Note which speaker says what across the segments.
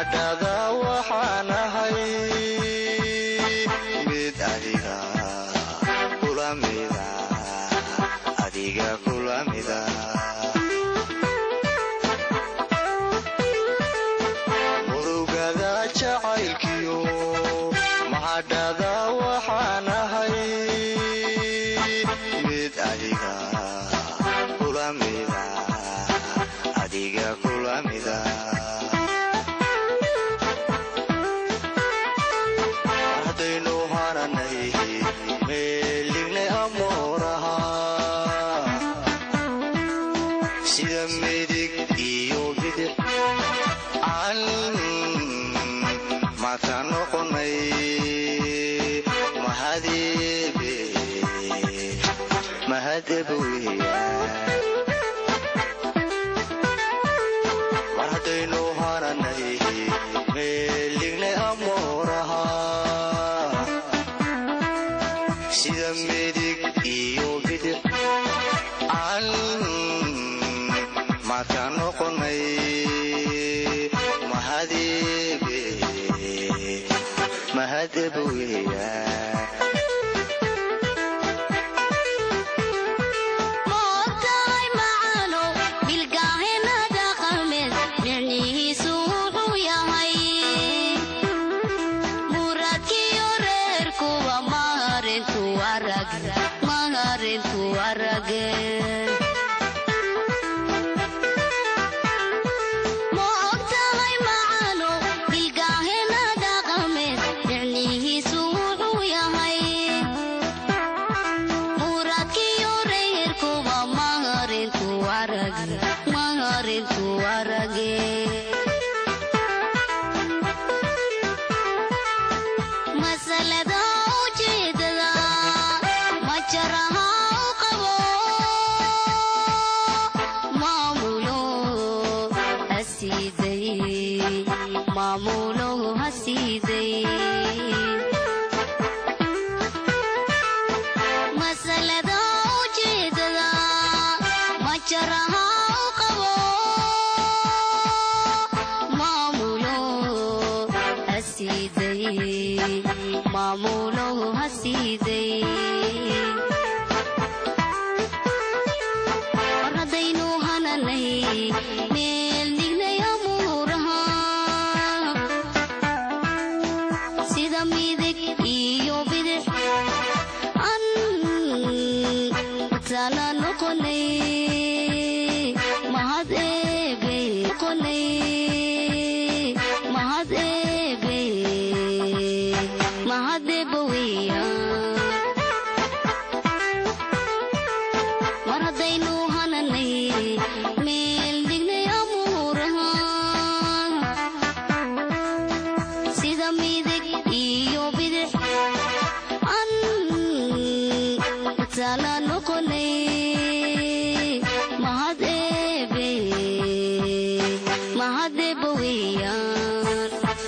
Speaker 1: mahadhada waxaan ahay mid adiga kula mida adiga kula mida murugada jacaylkiyo mahadhada waxaan ahay mid adiga kula mida adiga kula mida haddaynu haranay meelignay amooraha sida midig iyo bidix aan maata noqonay mahadebe mahadebe weeyaan mar haddaynu haranay meelignay amooraha sida midig iyo bidix aan maata noqonay mahadebe mahadebe weeyaan
Speaker 2: moogtahay macaano bilgaahena dhaqameed micnihiisu wuxuu yahay muradkiyo reerkuwa maharintu arag maharintu arage ma ogtahay macaano bilgaahena dhaqameed micnihiisu wuxuu yahay muradkiyo reerkuwa maharintu arag maharintu arage masalada ujeedada majaraha u qabo maamulo hasiiday maamulo hasiiday masalada ujeedada majaraha u qabo maamulo hasiiday maamulo hasiiday mar haddaynu hananay meel dhignay amuuraha sida midig iyo bidix an tala noqonay mahad eebe noqonay mahad eebe mahad eebe weeyaan mar haddaynu hananay meel dhignay amuuraha sida midig iyo bidix an tala noqonay mahad eebe mahad eebe weeyaan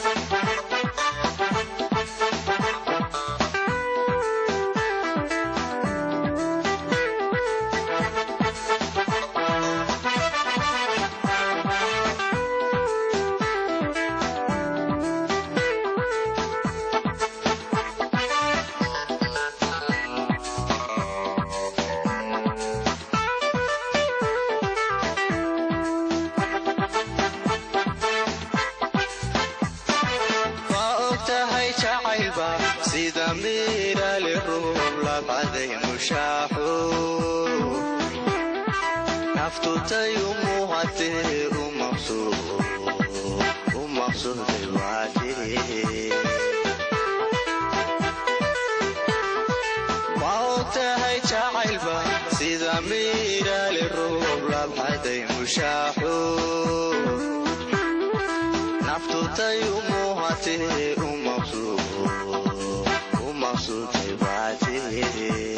Speaker 1: ma og tahay jacaylba sida miirale ruub labcaday mushaaxo naftutay u muuhatee u maqsuuday waatee ma og tahay jacaylba sida miirale ruub labcaday mushaaxo naftutay u muuhatee u maqsuuday waatee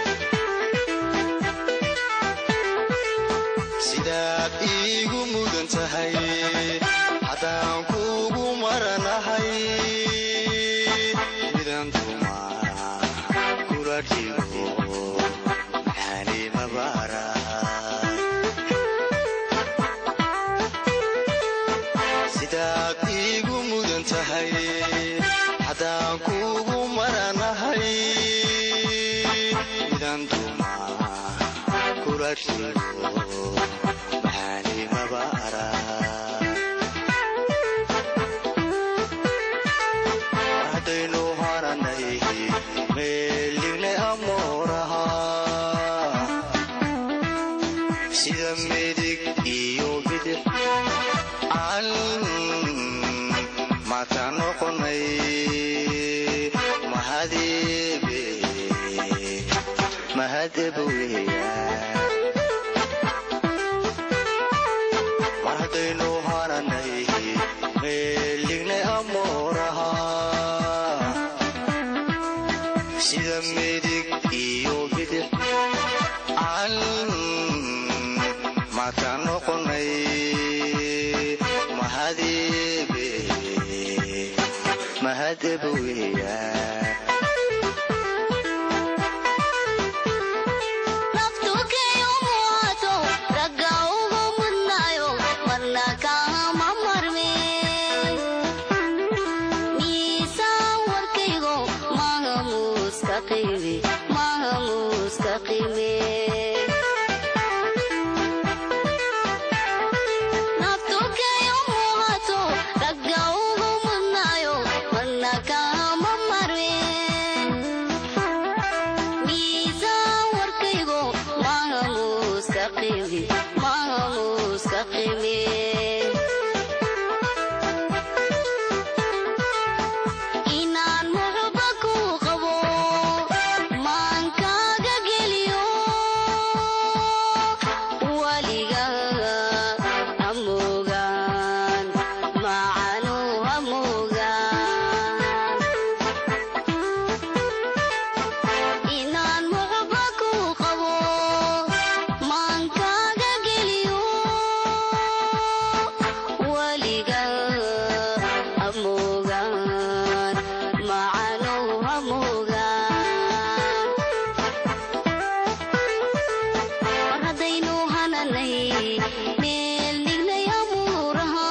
Speaker 1: sidaad iigu mudan tahay haddaan kuugu maranahay midan duma kula dhigo maxaani mabaara midaad iigu mudan tahay haddaan kuugu maranahay midaan duma kula rigo maxaanimaba araa haddaynu haranay meeligne amooraha sida midig iyo bidix aan mata noqonay mahadebe mahadeba weya mar haddaynu haranay meeligne amooraha sida midig iyo bidix aan mata noqonay mahadebe mahadeba weya
Speaker 2: naftukeyo muwato ragga ugu mudnaayo marna kaama marme miisaan warkaygo maaha muuska qiime maaha muuska qiime naftukeyo muwato ragga ugu mudnaayo marna kaama marme miisaan warkaygo maaha muuska qiime maaha muuska qiime inaan muxuba ku qabo maankaaga geliyo waliga hamuugaan macanu hamuugaan inaan muxuba ku qabo maankaaga geliyo waliga hamuugaan macanow hamuugaan mar haddaynu hananay meel dhignay amuuraha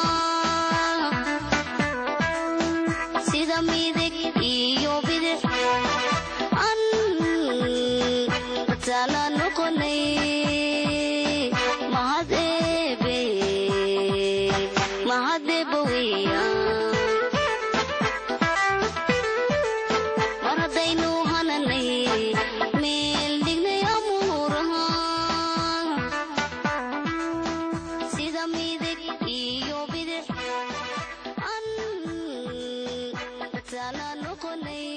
Speaker 2: sida midig iyo bidix an tala noqonay mahad eebe mahad eebe weeyaan mar haddaynu hananay meel dhignay amuuraha sida midig iyo bidix an tala noqonay